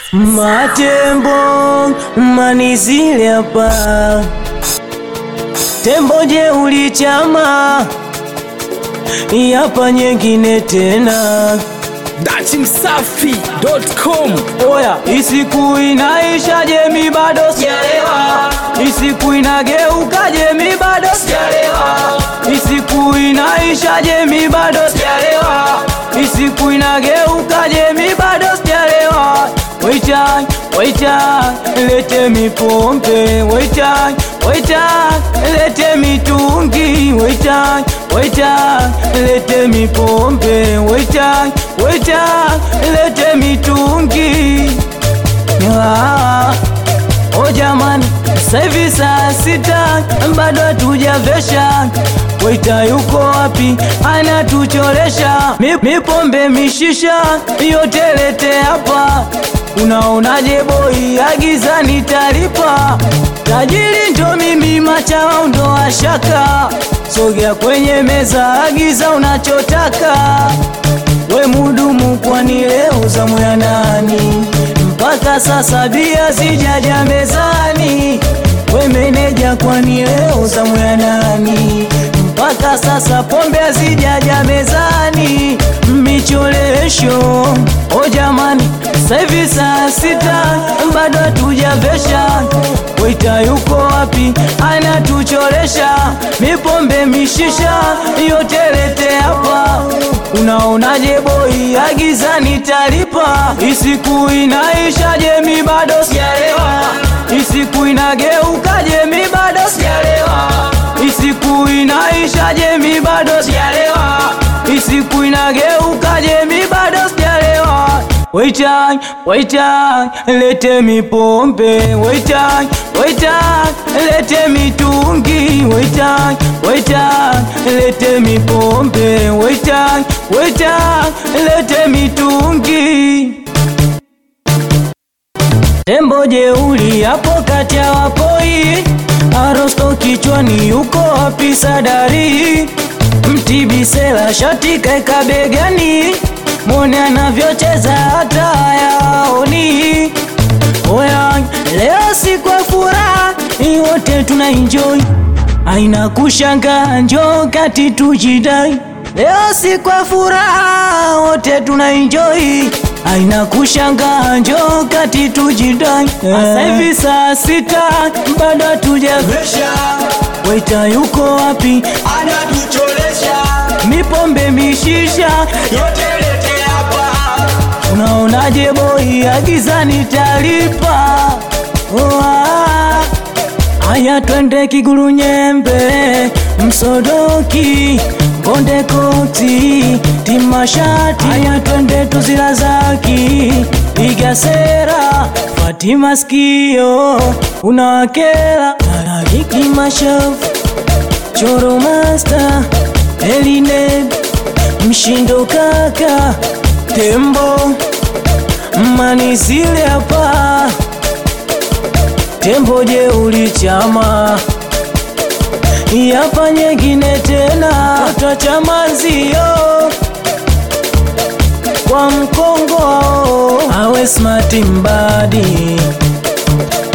Matembo manizile hapa, tembo je ulichama yapa nyengine tena. datimsafi.com Oya, isiku inaisha je, mi bado sijalewa. Isiku inageuka je, mi bado sijalewa. Isiku inaisha je, mi bado sijalewa. Isiku inageuka je, mi bado sijalewa. Waita, waita, lete mipombe. Waita, waita, lete mitungi. Waita, waita, lete mipombe. Waita, waita, lete mitungi. Ah, Oh jamani, sasa hivi saa sita bado hatujavesha. Waita yuko wapi? Anatuchoresha Mi- mipombe mishisha yote lete hapa. Unaonaje boy, agiza nitalipa. Tajiri ndo mimi, machao ndo ashaka. Sogea kwenye meza, agiza unachotaka. We mudumu, kwani leo zamu ya nani? Mpaka sasa bia sijaja mezani. We meneja, kwani leo zamu ya nani? Mpaka sasa pombe hazijaja mezani. Micholesho o jamani, sasa hivi saa sita bado hatujavesha. Waita yuko wapi? Anatuchoresha mipombe mishisha yote lete hapa. Unaonaje boy, agiza nitalipa. Isiku inaisha je, mi bado sijalewa. Isiku inageuka je, mi bado sijalewa. Isiku inaisha je, mi bado sijalewa. Isiku inageuka je, mi bado sijalewa. Waita, waita, lete mipombe. Waita, waita, lete mitungi. Waita, waita, lete mipombe. Waita, waita, lete mitungi. Tembo jeuli hapo kati ya wapoi, Arosto kichwani yuko wapi Sadari? Mtibisela shati kaeka begani, mwone anavyocheza hata hayaoni. Oya, leo si kwa furaha, hii wote tuna enjoy, aina kushanga, njoo kati tujidai. Leo si kwa furaha, wote tuna enjoy, aina kushanga, njoo kati tujidai. Sasa hivi saa sita bado hatujavesha, waita yuko wapi? anatucholesha Mipombe mishisha yote lete hapa Unaonaje boy, agiza nitalipa. Oh, ah. Aya twende Kiguru Nyembe, Msodoki, Konde Koti, Timashati. Aya twende Tuzilazaki, Piga Sera, Fatima Skio, unawakela Alagiki Mashafu, Choro Master, Elined, Mshindo Kaka, Tembo, Manizile hapa, Tembo je ulichama Yapa nyengine tena, twachamanzio kwa mkongo awe smart mbadi